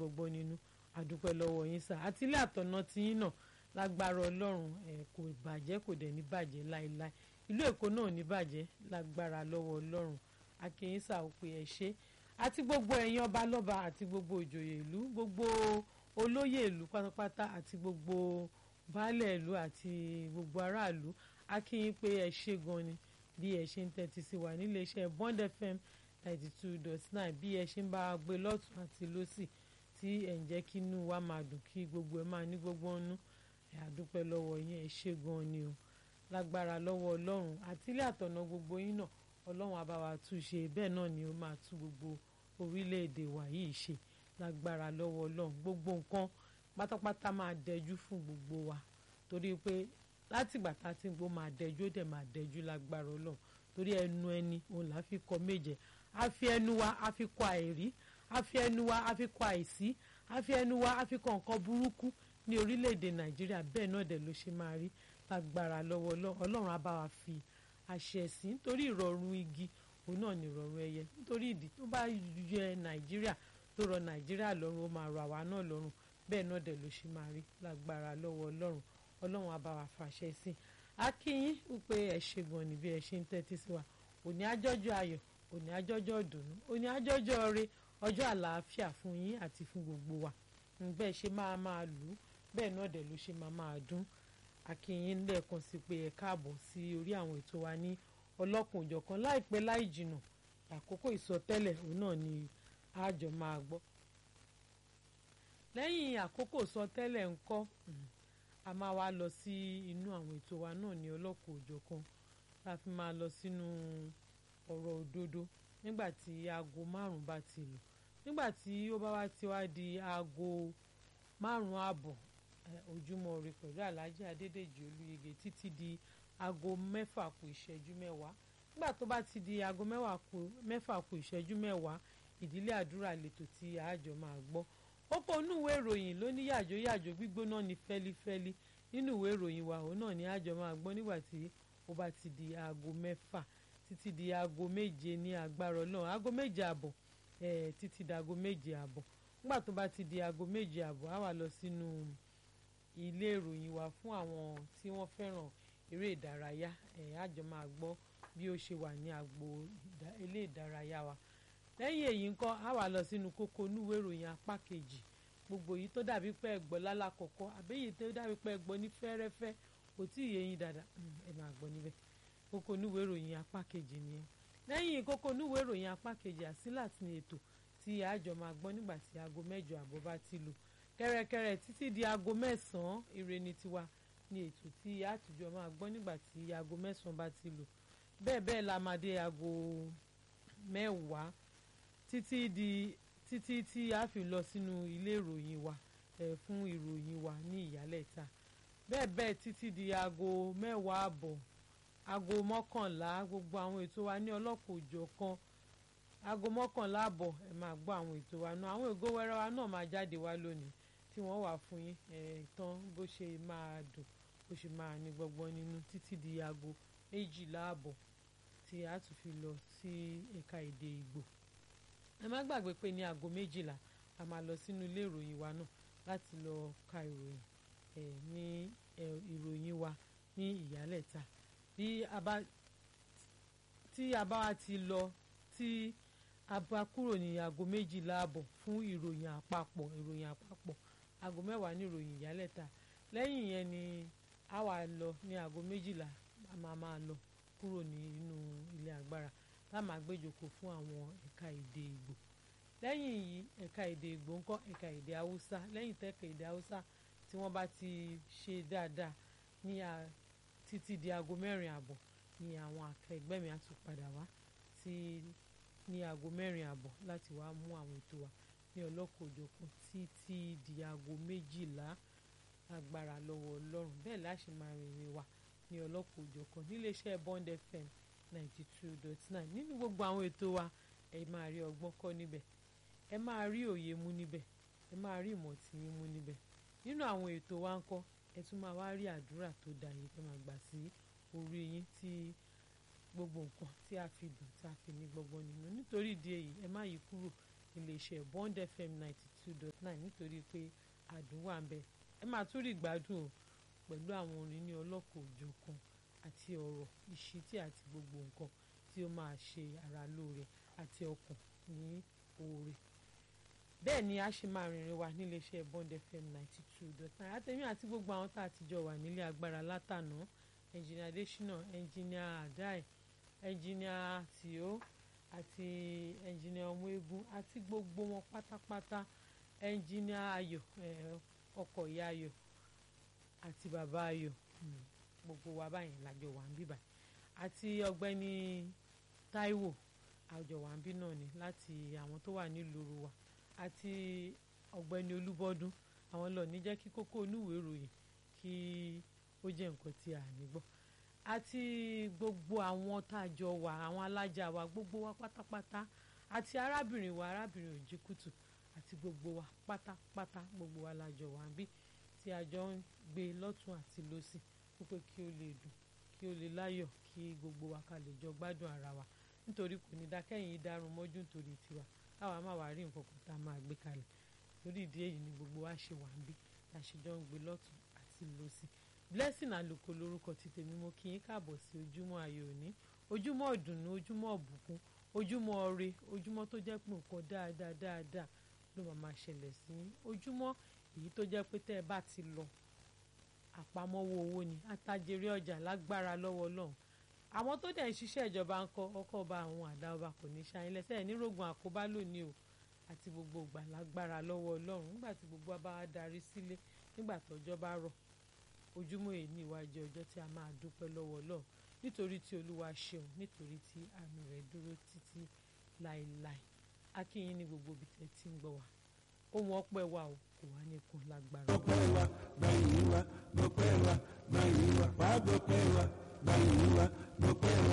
gbọgbọ́ nínú àdúpẹ́ lọ́wọ́ yín sà àti ilé àtọ̀nà tiyín náà lágbára ọlọ́run ẹ̀ kò bàjẹ́ kò dẹ̀ ní bàjẹ́ láéláé ìlú èkó náà ò ní bàjẹ́ lágbára lọ́wọ́ ọlọ́run akínyín sà ó pé ẹ ṣe àti gbogbo ẹ̀yin ọba lọ́ba àti gbogbo ìjòyè ìlú gbogbo olóyè ìlú pátápátá àti gbogbo baálẹ̀ ìlú àti gbogbo aráàlú akínyín pé ẹ ṣe gan ni bí ẹ ṣe ń tẹ́tí sí wa nílé iṣẹ́ Bond FM ninety two dot nine bí ẹ ṣe ń bá a gbé lọ́tún àti lọ́sì tí ẹ̀ ń jẹ́ kí inú wa máa dùn kí gbogbo ẹ máa ní gbogbo ọ̀nù ẹ̀ àdúpẹ́ lọ́wọ́ yín ẹ ṣe gan ni o lágbára lọ́wọ́ ọlọ́run àti ilé àtọ̀nà gbogbo yín náà ọlọ́run á bá wa tún ṣe bẹ́ẹ̀ náà ni ó máa tún gbogbo orílẹ̀-èdè wa yìí ṣe lágbára lọ́wọ́ ọlọ́run gbogbo nǹkan pátápátá máa dẹjú fún gbogbo wa torí pé látìgbà tá a ti ń gbó máa dẹjú ó dẹ̀ máa dẹjú lágbára ọlọ́run torí ẹnu ẹni òun là á fi kọ méje a fi ẹnu wa a fi kọ àìrí a fi ẹnu wa a fi kọ àìsí a fi ẹnu wa a fi kọ nǹkan burúkú ní orílẹ̀-èdè nàìjíríà bẹ́ẹ̀ náà dẹ̀ ló ṣe máa rí lágbára lọ́wọ́ ọlọ́run á bá wa fi àṣẹ sí nítorí ìrọ̀rùn igi òun náà ní ìrọ̀rùn ẹyẹ nítorí ìdí tó bá yẹ nàìjíríà tó rọ nàìjíríà lọ́rùn ó máa rọ àwa náà lọ́rùn bẹ́ẹ̀ náà dẹ̀ ló ṣe máa rí lágbára lọ́wọ́ ọlọ́run ọlọ́run á bá wa fàṣẹ sí i a kí yín wípé ẹ ṣe gan ni bí ẹ ṣe ń tẹ́tí sí wa òní àjọjọ́ ayọ̀ òní àjọjọ́ ìdùnnú òní àjọjọ́ ọrẹ ọjọ́ àlàáfíà fún yín àti fún gbogbo wa bẹ́ẹ̀ ṣe máa máa lù ú bẹ́ẹ̀ náà dẹ̀ ló ṣe máa máa dún akínyìn lẹ́ẹ̀kan sí pé ẹ káàbọ̀ sí orí àwọn ètò wa ní ọlọ́kùn òjọ̀kan láìpẹ́ láì jìnà àkókò ìsọtẹ́lẹ̀ òun náà ni àjọ máa gbọ́ lẹ́yìn àkókò ìsọtẹ́lẹ̀ ńkọ́ a máa wá lọ sí inú àwọn ètò wa náà ní ọlọ́kùn òjọ̀kan la fi máa lọ sínú ọ̀rọ̀ òdodo nígbà tí aago márùn-ún bá ti lù nígbà tí ó bá wá ti wá di aago márùn-ún ààbọ̀ ojúmọ́ ire pẹ̀lú alhaji adédèjì olúyege títí di aago mẹ́fà kù ìṣẹ́jú mẹ́wàá nígbà tó bá ti di aago mẹ́fà kù ìṣẹ́jú mẹ́wàá ìdílé àdúrà lètò tí àjọ máa gbọ́ ó kó inú ìwé ìròyìn ló ní yàjó yàjó gbígbóná ní fẹ́lífẹ́lí nínú ìwé ìròyìn wa òun náà ní àjọ máa gbọ́ nígbà tí ó bá ti di aago mẹ́fà títí di aago méje ní agbára ọlọ́run aago méje àbọ̀ títí di aago méje àbọ̀ nígbà tó bá ti di aago méje àbọ̀ á wà lọ sínú ilé ìròyìn wa fún àwọn tí wọ́n fẹ́ràn eré ìdárayá ẹ̀ àjọ máa gbọ́ bí ó ṣe wà ní agbo ilé ìdárayá wa lẹ́yìn èyí ńkọ́ á wà lọ sínú kókó núwèé ìròyìn apá kejì gbogbo yìí tó dàbí pé ẹ gbọ́ lálàkọ̀kọ́ àbẹ́yìí tó dàbí pé ẹ gbọ́ ní fẹ́rẹ́fẹ́ kò tí ì yé yín dáadáa ẹ máa gbọ́ níbẹ̀ kókó núwèé ìròyìn apá kejì nìyẹn lẹ́yìn kókó núwèé ìròyìn apá kejì àsílà ní ètò tí àjọ máa gbọ́ nígbà tí aago mẹ́jọ àbọ̀ bá ti lù kẹ́rẹ́kẹ́rẹ́ títí di aago mẹ́sàn-án ire ni tiwa ní ètò tí àtijọ́ máa gbọ́ nígbà tí aago mẹ́sàn-án bá ti lù bẹ́ẹ̀ bẹ́ẹ̀ la máa dé aago mẹ́wàá títí di títí tí a fi lọ sínú ilé ìròyìn wa ẹ̀ fún ìròyìn wa ní ìyálẹ̀ta bẹ́ẹ̀ bẹ́ẹ̀ títí di aago mẹ́wàá àbọ̀ aago mọ́kànlá gbogbo àwọn ètò wa ní ọlọ́kọ̀ òjọ̀ kan aago mọ́kànlá àbọ̀ ẹ máa gbọ́ àwọn ètò wa náà àwọn ègò wẹ́rẹ́ wa náà máa jáde wá lónìí tí wọ́n wà fún yín ìtàn bó ṣe máa dùn bó ṣe máa ní gbọgbọ́n nínú títí di aago méjìlá àbọ̀ tí a tún fi lọ sí ẹ̀ka èdè Ìgbò ẹ má gbàgbé pé ní aago méjìlá a máa lọ sínú ilé ìròyìn wa náà láti lọ ka ìròyìn ẹ̀ ní ìròyìn wa ní ìyálẹ̀ta bí a bá tí a bá wa ti lọ tí a bá kúrò ní aago méjìlá àbọ̀ fún ìròyìn àpapọ̀ ìròyìn àpapọ̀ aago mẹ́wàá ní ìròyìn ìyálẹ̀ta lẹ́yìn yẹn ni a wà lọ ní aago méjìlá a máa máa lọ kúrò nínú ilé agbára tá a máa gbéjòkó fún àwọn ẹ̀ka èdè Ìgbò lẹ́yìn yìí ẹ̀ka èdè Ìgbò ńkọ́ ẹ̀ka èdè Haúsá lẹ́yìn tẹ́ka èdè Haúsá tí wọ́n bá ti ṣe dáadáa ní títí di aago mẹ́rin àbọ̀ ni àwọn akẹgbẹ́ mi á tún padà wá sí ní aago mẹ́rin àbọ̀ láti wá mú àwọn ètò wa ní ọlọ́kọ̀ọ́jọ̀kan títí di aago méjìlá agbára lọ́wọ́ Ọlọ́run bẹ́ẹ̀ láṣẹ máa rìnrìn wa ní ọlọ́kọ̀ọ́jọ̀kan níléeṣẹ́ Bond FM ninety two dot nine nínú gbogbo àwọn ètò wa ẹ máa rí ọgbọ́n kọ́ níbẹ̀ ẹ máa rí òye mú níbẹ̀ ẹ máa rí ìmọ̀ tí yín mú níbẹ̀ nínú àwọn ètò wa ń kọ́ ẹ tún máa wá rí àdúrà tó dáa yìí tó máa gbà sí orí yín tí gbogbo nǹkan tí a fi dùn tí a fi ní gbọgbọ́n nínú nítorí ìdí èyí ẹ má yí kúrò iléeṣẹ́ Bond FM ninety two dot nine nítorí pé àdùn wà ń bẹ ẹ máa tún rí ìgbádùn o pẹ̀lú àwọn orin ní ọlọ́kọ̀ òjọ̀kan àti ọ̀rọ̀ ìṣítí àti gbogbo nǹkan tí ó máa ṣe ara lóore àti ọkàn ní oore bẹ́ẹ̀ ni a ṣe máa rìnrìn wa níléeṣẹ́ Bond FM ninety two dot nine àtẹ̀mí àti gbogbo àwọn tá a ti jọ wà nílé agbára látànà ẹnjìnìà Adésínà ẹnjìnìà Adai ẹnjìnìà Tìó àti ẹnjìnìà ọmọ egun àti gbogbo wọn pátápátá ẹnjìnìà Ayọ̀ ọkọ ìyá Ayọ̀ àti bàbá Ayọ̀ gbogbo wa báyìí lájọ wà ń bíbà àti ọ̀gbẹ́ni Táíwò àjọ wà ń bí náà ni láti àwọn tó wà nílùú wa àti ọ̀gbẹ́ni Olúbọ́dún àwọn lọ ní jẹ́ kí kókó onúwèé ìròyìn kí ó jẹ́ nǹkan tí a ní gbọ́ àti gbogbo àwọn tá a jọ wà àwọn alájà wa gbogbo wa pátápátá àti arábìnrin wa arábìnrin Òjìkùtù àti gbogbo wa pátápátá gbogbo wa la jọ wà ń bí tí a jọ ń gbé lọ́tún àti lọ́sì wípé kí ó lè dùn kí ó lè láyọ̀ kí gbogbo wa ká lè jọ gbádùn ara wa nítorí kò ní dákẹ́yìn dárun mọ́jú nítorí tiwa káwa má wàá rí nǹkan kan tá a máa gbé kalẹ̀ lórí ìdí èyí ni gbogbo wa ṣe wà ń bí la ṣe jọ ń gbé lọ́tún àti lọ́sì blessing àlùkò lórúkọ ti tèmi mo kí yín káàbọ̀ sí ojúmọ́ ayọ̀ òní ojúmọ́ ọ̀dùnnú ojúmọ́ ọ̀bùkún ojúmọ́ ọrẹ ojúmọ́ tó jẹ́ pé nǹkan dáadáa dáadáa ló máa máa ṣẹlẹ̀ sí yín ojúmọ́ èyí tó jẹ́ pé tẹ́ ẹ bá ti lọ àpamọ́wọ́ owó ni àtàjèrè ọjà lágbára lọ́wọ́ Ọlọ́run àwọn tó dẹ̀ ń ṣiṣẹ́ ìjọba ń kọ́ ọkọ̀ ọba àwọn àdá ọba kò ní ṣáyín lẹ́sẹ̀ nírògùn àkóbá lónìí o àti gbogbo ìgbà lágbára lọ́wọ́ Ọlọ́run nígbà tí gbogbo wa bá wá darí sílé nígbà tọ́jọ́ bá rọ̀ ojúmọ́ èyí ní ìwájú ọjọ́ tí a máa dúpẹ́ lọ́wọ́ Ọlọ́run nítorí tí Olúwa ṣeun nítorí tí àánú rẹ̀ dúró títí láéláé akínyìn ní gbogbo ibi tẹ́ ti ń gbọ́ wa ohun ọpẹ́ wa o kò wá ní kún lágbára. ọpẹ́ wa gbàyìn wa gbọpẹ́ wa gbàyìn wa wàá gbọpẹ́ wa gbàyìn wa gbọpẹ́ wa